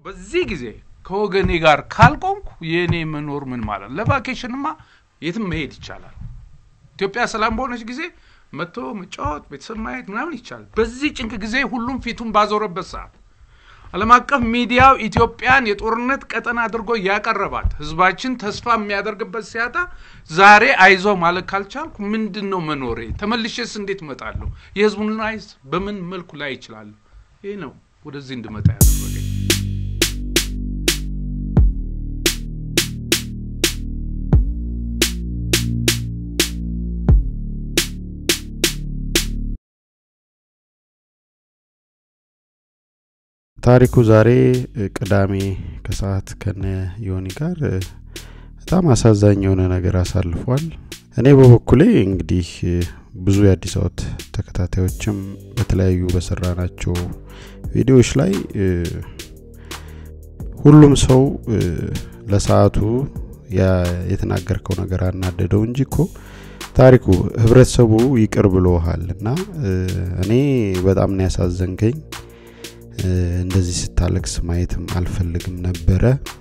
በዚህ ጊዜ ከወገኔ ጋር ካልቆምኩ የእኔ መኖር ምን ማለት ነው? ለቫኬሽንማ የትም መሄድ ይቻላል። ኢትዮጵያ ሰላም በሆነች ጊዜ መጥቶ መጫወት፣ ቤተሰብ ማየት ምናምን ይቻላል። በዚህ ጭንቅ ጊዜ ሁሉም ፊቱን ባዞረበት ሰዓት ዓለም አቀፍ ሚዲያው ኢትዮጵያን የጦርነት ቀጠና አድርጎ ያቀረባት ህዝባችን ተስፋ የሚያደርግበት ሲያጣ ዛሬ አይዞ ማለት ካልቻልኩ ምንድን ነው መኖሬ? ተመልሼስ እንዴት እመጣለሁ? የህዝቡን ላይስ በምን መልኩ ላይ ይችላለሁ? ይህ ነው ወደዚህ እንድመጣ ያደረገኝ። ታሪኩ ዛሬ ቅዳሜ ከሰዓት ከነ ዮኒ ጋር በጣም አሳዛኝ የሆነ ነገር አሳልፏል። እኔ በበኩሌ እንግዲህ ብዙ የአዲስ አበባ ተከታታዮችም በተለያዩ በሰራ ናቸው ቪዲዮዎች ላይ ሁሉም ሰው ለሰዓቱ የተናገርከው ነገር አናደደው እንጂ እኮ ታሪኩ ህብረተሰቡ ይቅር ብሎሃል እና እኔ በጣም ነው ያሳዘንከኝ። እንደዚህ ስታለቅስ ማየትም አልፈልግም ነበረ።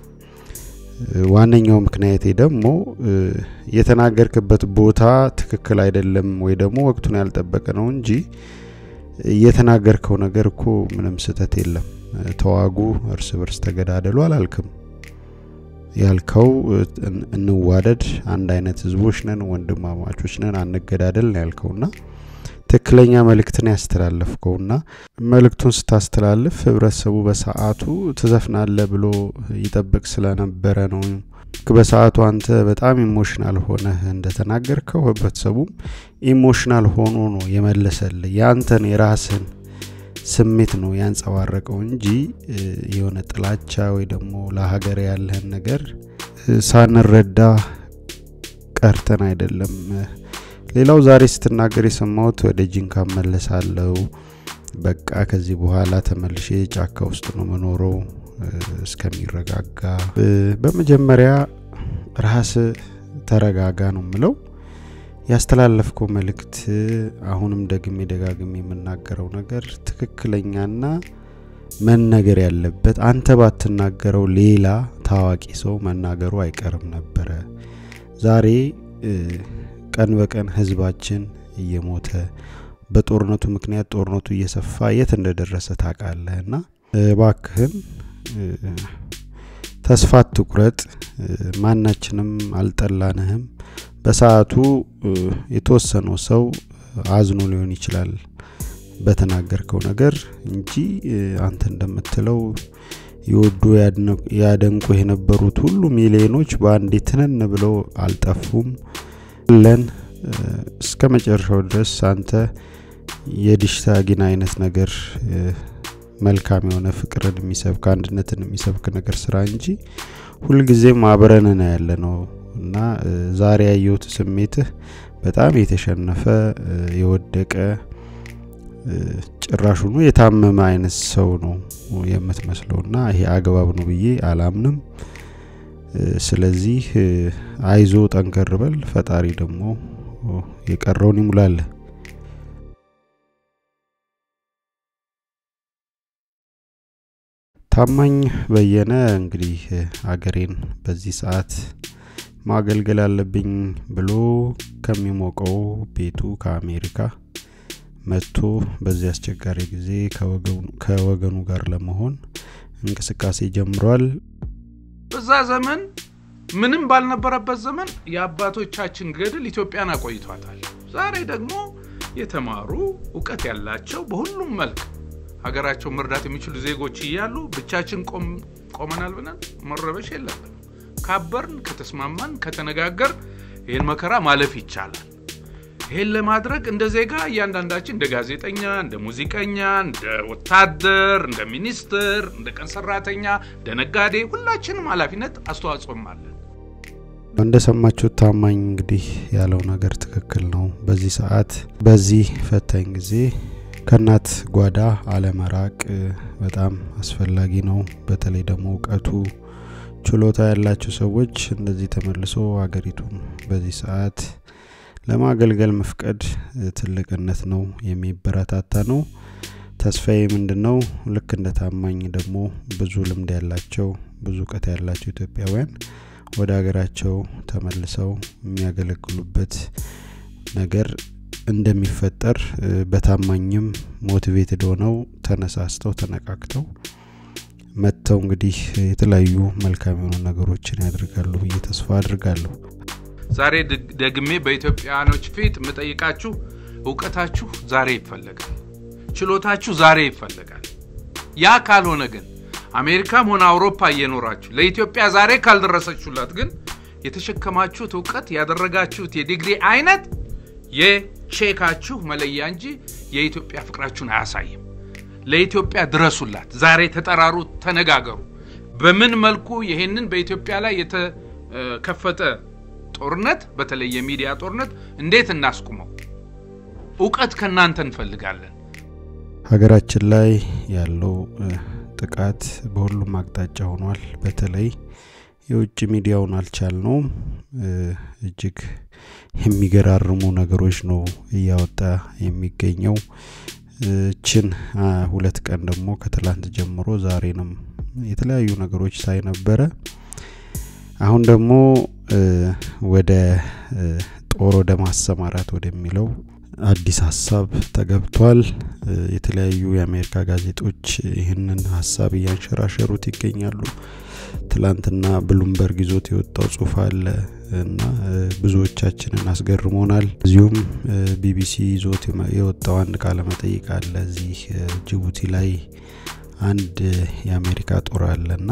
ዋነኛው ምክንያቴ ደግሞ የተናገርክበት ቦታ ትክክል አይደለም ወይ ደግሞ ወቅቱን ያልጠበቀ ነው እንጂ የተናገርከው ነገር እኮ ምንም ስህተት የለም። ተዋጉ፣ እርስ በርስ ተገዳደሉ አላልክም። ያልከው እንዋደድ፣ አንድ አይነት ህዝቦች ነን፣ ወንድማማቾች ነን፣ አንገዳደል ነው ያልከውና ትክክለኛ መልእክትን ያስተላለፍከውና መልእክቱን ስታስተላልፍ ህብረተሰቡ በሰዓቱ ትዘፍናለ ብሎ ይጠብቅ ስለነበረ ነው። በሰዓቱ አንተ በጣም ኢሞሽናል ሆነ እንደተናገርከው ህብረተሰቡም ኢሞሽናል ሆኖ ነው የመለሰል። ያንተን የራስን ስሜት ነው ያንጸባረቀው እንጂ የሆነ ጥላቻ ወይ ደግሞ ለሀገር ያለህን ነገር ሳንረዳ ቀርተን አይደለም። ሌላው ዛሬ ስትናገር የሰማሁት ወደ ጂንካ መለሳለው፣ በቃ ከዚህ በኋላ ተመልሼ ጫካ ውስጥ ነው መኖረው እስከሚረጋጋ። በመጀመሪያ ራስ ተረጋጋ ነው ምለው። ያስተላለፍከው መልእክት አሁንም ደግሜ ደጋግሜ የምናገረው ነገር ትክክለኛና መነገር ያለበት አንተ ባትናገረው ሌላ ታዋቂ ሰው መናገሩ አይቀርም ነበረ። ዛሬ ቀን በቀን ህዝባችን እየሞተ በጦርነቱ ምክንያት ጦርነቱ እየሰፋ የት እንደደረሰ ታውቃለህ እና እባክህን ተስፋ አትቁረጥ። ማናችንም አልጠላንህም። በሰዓቱ የተወሰነው ሰው አዝኖ ሊሆን ይችላል በተናገርከው ነገር እንጂ አንተ እንደምትለው የወዱ ያደንቁ የነበሩት ሁሉ ሚሊዮኖች በአንዴ ትነን ብለው አልጠፉም። ለን እስከ መጨረሻው ድረስ አንተ የዲሽታ ጊና አይነት ነገር መልካም የሆነ ፍቅርን የሚሰብክ አንድነትን የሚሰብክ ነገር ስራ እንጂ ሁልጊዜም አብረን ያለ ነው እና ዛሬ ያየሁት ስሜትህ በጣም የተሸነፈ የወደቀ ጭራሹኑ የታመመ አይነት ሰው ነው የምትመስለው እና ይሄ አግባብ ነው ብዬ አላምንም። ስለዚህ አይዞ ጠንከር በል፣ ፈጣሪ ደግሞ የቀረውን ይሙላል። ታማኝ በየነ እንግዲህ አገሬን በዚህ ሰዓት ማገልገል አለብኝ ብሎ ከሚሞቀው ቤቱ ከአሜሪካ መጥቶ በዚህ አስቸጋሪ ጊዜ ከወገኑ ጋር ለመሆን እንቅስቃሴ ጀምሯል። በዛ ዘመን ምንም ባልነበረበት ዘመን የአባቶቻችን ገድል ኢትዮጵያን አቆይቷታል። ዛሬ ደግሞ የተማሩ እውቀት ያላቸው በሁሉም መልክ ሀገራቸው መርዳት የሚችሉ ዜጎች እያሉ ብቻችን ቆመናል ብለን መረበሽ የለብንም። ካበርን፣ ከተስማማን፣ ከተነጋገር ይህን መከራ ማለፍ ይቻላል። ይህን ለማድረግ እንደ ዜጋ እያንዳንዳችን እንደ ጋዜጠኛ፣ እንደ ሙዚቀኛ፣ እንደ ወታደር፣ እንደ ሚኒስትር፣ እንደ ቀን ሰራተኛ፣ እንደ ነጋዴ ሁላችንም ኃላፊነት አስተዋጽኦም አለን። እንደሰማችሁት ታማኝ እንግዲህ ያለው ነገር ትክክል ነው። በዚህ ሰዓት በዚህ ፈታኝ ጊዜ ከእናት ጓዳ አለመራቅ በጣም አስፈላጊ ነው። በተለይ ደግሞ እውቀቱ ችሎታ ያላቸው ሰዎች እንደዚህ ተመልሶ ሀገሪቱን በዚህ ሰዓት ለማገልገል መፍቀድ ትልቅነት ነው፣ የሚበረታታ ነው። ተስፋዬ ምንድን ነው ልክ እንደ ታማኝ ደግሞ ብዙ ልምድ ያላቸው ብዙ እውቀት ያላቸው ኢትዮጵያውያን ወደ ሀገራቸው ተመልሰው የሚያገለግሉበት ነገር እንደሚፈጠር በታማኝም ሞቲቬትድ ሆነው ተነሳስተው ተነቃቅተው መጥተው እንግዲህ የተለያዩ መልካም የሆኑ ነገሮችን ያደርጋሉ ብዬ ተስፋ አድርጋለሁ። ዛሬ ደግሜ በኢትዮጵያውያኖች ፊት የምጠይቃችሁ እውቀታችሁ ዛሬ ይፈለጋል፣ ችሎታችሁ ዛሬ ይፈለጋል። ያ ካልሆነ ግን አሜሪካም ሆነ አውሮፓ እየኖራችሁ ለኢትዮጵያ ዛሬ ካልደረሰችሁላት ግን የተሸከማችሁት እውቀት ያደረጋችሁት የዲግሪ አይነት የቼካችሁ መለያ እንጂ የኢትዮጵያ ፍቅራችሁን አያሳይም። ለኢትዮጵያ ድረሱላት። ዛሬ ተጠራሩ፣ ተነጋገሩ። በምን መልኩ ይሄንን በኢትዮጵያ ላይ የተከፈተ ጦርነት በተለይ የሚዲያ ጦርነት እንዴት እናስቁመው? እውቀት ከእናንተ እንፈልጋለን። ሀገራችን ላይ ያለው ጥቃት በሁሉም አቅጣጫ ሆኗል። በተለይ የውጭ ሚዲያውን አልቻልነውም። እጅግ የሚገራርሙ ነገሮች ነው እያወጣ የሚገኘው። ችን ሁለት ቀን ደግሞ ከትላንት ጀምሮ ዛሬንም የተለያዩ ነገሮች ሳይ ነበረ። አሁን ደግሞ ወደ ጦር ወደ ማሰማራት ወደሚለው አዲስ ሀሳብ ተገብቷል። የተለያዩ የአሜሪካ ጋዜጦች ይህንን ሀሳብ እያንሸራሸሩት ይገኛሉ። ትላንትና ብሉምበርግ ይዞት የወጣው ጽሁፍ አለ እና ብዙዎቻችንን አስገርሞናል። እዚሁም ቢቢሲ ይዞት የወጣው አንድ ቃለ መጠይቅ አለ። እዚህ ጅቡቲ ላይ አንድ የአሜሪካ ጦር አለ እና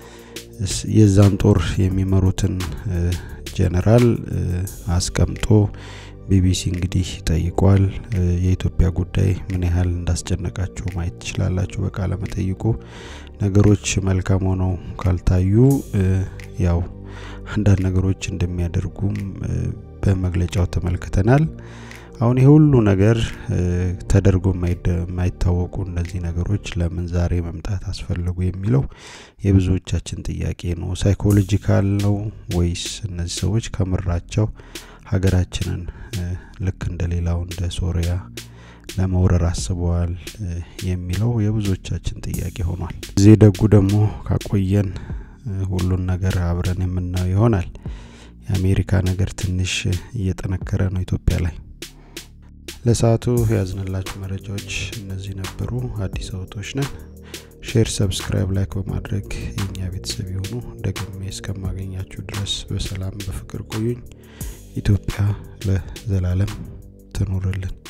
የዛን ጦር የሚመሩትን ጀነራል አስቀምጦ ቢቢሲ እንግዲህ ጠይቋል። የኢትዮጵያ ጉዳይ ምን ያህል እንዳስጨነቃቸው ማየት ትችላላችሁ በቃለ መጠይቁ። ነገሮች መልካም ሆነው ካልታዩ ያው አንዳንድ ነገሮች እንደሚያደርጉም በመግለጫው ተመልክተናል። አሁን ይህ ሁሉ ነገር ተደርጎ የማይታወቁ እነዚህ ነገሮች ለምን ዛሬ መምጣት አስፈለጉ የሚለው የብዙዎቻችን ጥያቄ ነው። ሳይኮሎጂካል ነው ወይስ እነዚህ ሰዎች ከምራቸው ሀገራችንን ልክ እንደ ሌላው እንደ ሶሪያ ለመውረር አስበዋል የሚለው የብዙዎቻችን ጥያቄ ሆኗል። እዚህ ደጉ ደግሞ ካቆየን ሁሉን ነገር አብረን የምናየው ይሆናል። የአሜሪካ ነገር ትንሽ እየጠነከረ ነው ኢትዮጵያ ላይ። ለሰዓቱ ያዝንላችሁ መረጃዎች እነዚህ ነበሩ። አዲስ አበቦች ነን። ሼር፣ ሰብስክራይብ፣ ላይክ በማድረግ የእኛ ቤተሰብ የሆኑ ደግሜ እስከማገኛችሁ ድረስ በሰላም በፍቅር ቆዩኝ። ኢትዮጵያ ለዘላለም ትኑርልን።